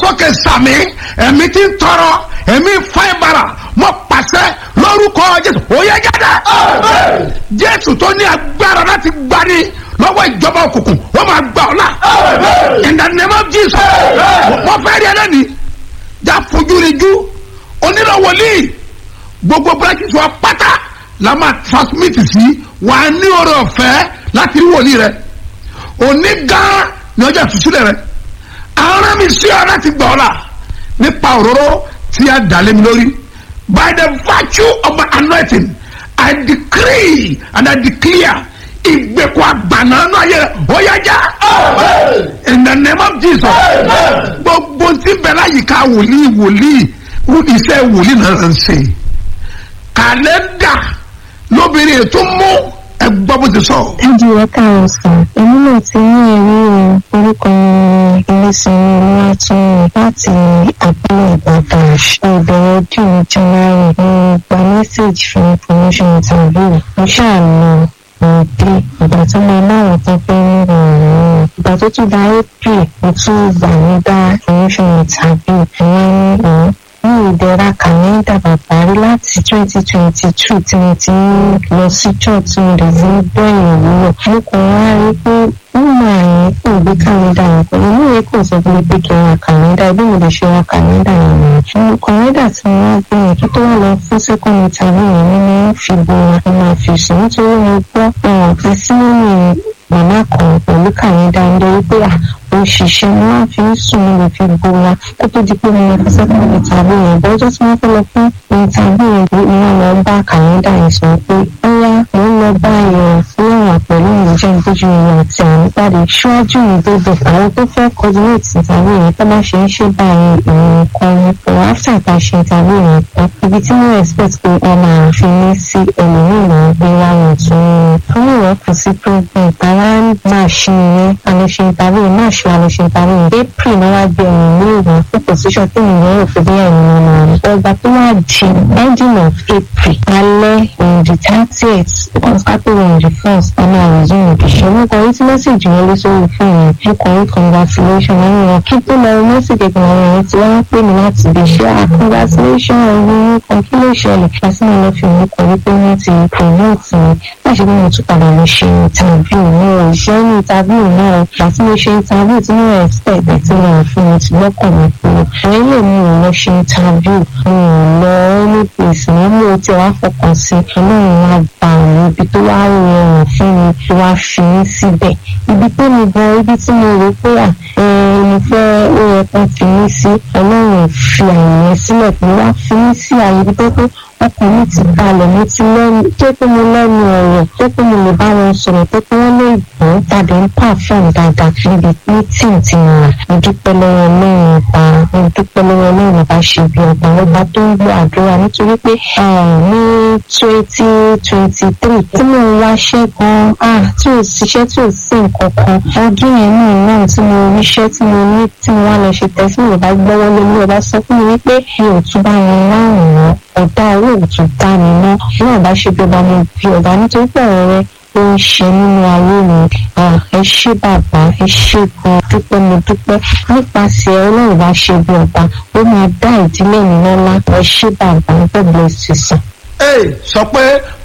sókè sàmì ẹ̀mí tí ń tọrọ ẹ̀mí fáìbàrà mọ́ pàṣẹ lórúkọ jésù ó yẹ jáde. jésù tó ní agbára láti gbani lọ́wọ́ ìjọba òkùnkùn wọ́n máa gbà ọ́ la. in the name of jesus wọ́n fẹ́ rí ẹlẹ́ni já fojú rí ju onílò wòlíì gbogbo branches wa pátá la máa transmit sí wàá ní oore ọ̀fẹ́ láti rí wòlíì rẹ òní gan ni ọjọ́ ìtúsílẹ̀ rẹ àwọn mi sí ọ láti gbà ọ́ la nípa òróró tí a dà lé mi lórí by the virtue of my anointing I decree and I declare ìgbèkùn àgbàna náà yẹ ó yá já in the name of Jesus gbogbo tí bẹ̀rẹ̀ àyíká wòlíì wòlíì iṣẹ́ wòlíì náà ń ṣe kàlẹ́ndà lóbìnrin ètò mú ẹgbọ́ bó ti sọ. Ẹ̀jẹ̀ rẹ̀ káàrọ̀ sàn. Èmi náà ti ní ẹ̀rí o. Orúkọ Ilé-Sanwó Olúwatúnyìn láti àbúrò Ìbàdàn. Ìbẹ̀rẹ̀ ọdún January mo gba mẹ́sàgì fún promotion interview. Mo ṣàlọ́ ìdí ìgbà tó máa láwọn tó fẹ́ ní ìrànlọ́wọ́. Ìgbà tó tún da April mo tún gbà nígbà promotion interview. Ìyẹn ní ìlú ní ìdẹ̀ra kàlẹ́ndà bàbá rí láti twenty twenty two tí mo ti ń lọ sí church tí mo dẹ̀ ti ń gbọ́ ìwúlò. mo kàn wá rí pé wọ́n máa yẹn kó gbé kàlẹ́ndà yẹn pẹ̀lú inú yẹn kò sọ fún mi pé kí n ra kàlẹ́ndà bí mo lè ṣe ra kàlẹ́ndà yẹn nìyẹn. mo kàlẹ́ndà tí mo wá gbé yẹn kí tó wà lọ fún second interview yẹn ni mo fi bora mo máa fi sùn nítorí mo gbọ́ ọ̀rọ̀ fi sínú màmá kan pẹ̀lú kàlẹ́ndà ń lórí pé à òṣìṣẹ́ ni wọ́n fi ń sùn ní lè fi bora kó tó di pé mo lọ fún second interview yẹn bọ́jọ́ tí wọ́n fẹ́ lọ fún interview yẹn ni wọ́n lọ bá kàlẹ́ndà yẹn sọ pé bóyá mo ń lọ bá ẹ̀rọ fúláwà pẹ̀lú ìrìnjẹ́ ìgbójú ìrìn àti àwọn ìpàdé ṣíwájú mi dédé àwọn tó fẹ́ coordinate interview yẹn tó bá ṣe ń ṣe báyìí ìrìn kan ní pẹ̀lú after ìta ṣe interview yẹn tán ibi tí wọ́n expect pé wọ́n máa fi ní sí ẹlòmíràn gbé wá wọn tún ní àwọn ìwọ̀n kò sí problem tàwa máa ṣe ìyẹn àlọ́ ṣe interview yẹn máa ṣe àlọ́ ṣe interview yẹn april ni wọ́n á gbé ọ̀run ní ìwọ̀n fún position tí ìyẹn rò pé bí ẹ̀yìn wọn máa ọgbà tó wà di ending of april alẹ́ on the thirtieth because april on the first ọmọ àrùn ìbíṣẹ́ mo kàn rí tí mẹ́sàgì wọlé sórí fún yẹn mo kàn rí congratulation wọn yẹn kí tó lọ mẹ́sàgì kan àwọn èèyàn tí wọ́n pè mí láti ibi iṣẹ́ ah congratulation ọ̀hún kan kí ló ṣẹlẹ̀ láti máa lọ fi òun kọ̀ wípé wọ́n ti promote mi láti bí mo tún padà lọ ṣe interview mi ò ṣe ní interview náà láti mo ṣe interview tí mo expect tí mo fún mi ti lọ́kàn mi kúrò àwọn ilé mi ò lọ ṣe interview mi ò lọ any place mi mo ti wá fọkàn sí ọlọ́run wá gba àwọn ibi tó wá rọrùn fún mi tó wá fi mí síbẹ̀ ibi tó mi gan ibi tí mo rò pé à mo fẹ́ ó yẹ kó fi mí sí ọlọ́run fi àyè sílẹ̀ pé wá fi mí sí àyè ibi tó pé ọkàn mi ti balẹ̀ mo ti lẹ́nu tó pé mo lẹ́nu ọ̀rọ̀ tó pé mo lè bá wọn sọ̀rọ̀ tó pé wọ́n lè gbọ́ tàbí ń pàfẹ́m dáadáa níbi mítìn tí mo rà mo dúpẹ́ lọ́wọ́ ọlọ́run ọba mo dúpẹ́ lọ́wọ́ ọlọ́run ọba ṣe bí ọba ọba tó ń gbọ́ àdúrà nítorí pé ní twenty twenty three tí mo ń wáṣẹ́ gan-an tí ò síṣẹ́ tí ò sí nǹkan kan ọdún yẹn náà náà tí mo ríṣẹ́ tí mo ní tí mo wá lọ ṣe tẹ́sí mi ò bá gbọ́wọ́ lé mi ò bá sọ fún mi wípé mi ò tún bá wọn láwùrán ọ̀dà owó òtún dá mi ná bí ọba ṣe bí ọba mo bí ọba nítorí pé ọ̀rọ̀ rẹ ó ń ṣe nínú ayé mi ẹ ṣé bàbá ẹ ṣé gan dúpẹ́ mo dúpẹ́ nípasẹ̀ ọlọ́run bá ṣe bí ọba ó máa dá ìdílé mi lọ́lá ẹ ṣé bàbá God bless you sir. ee sọ pé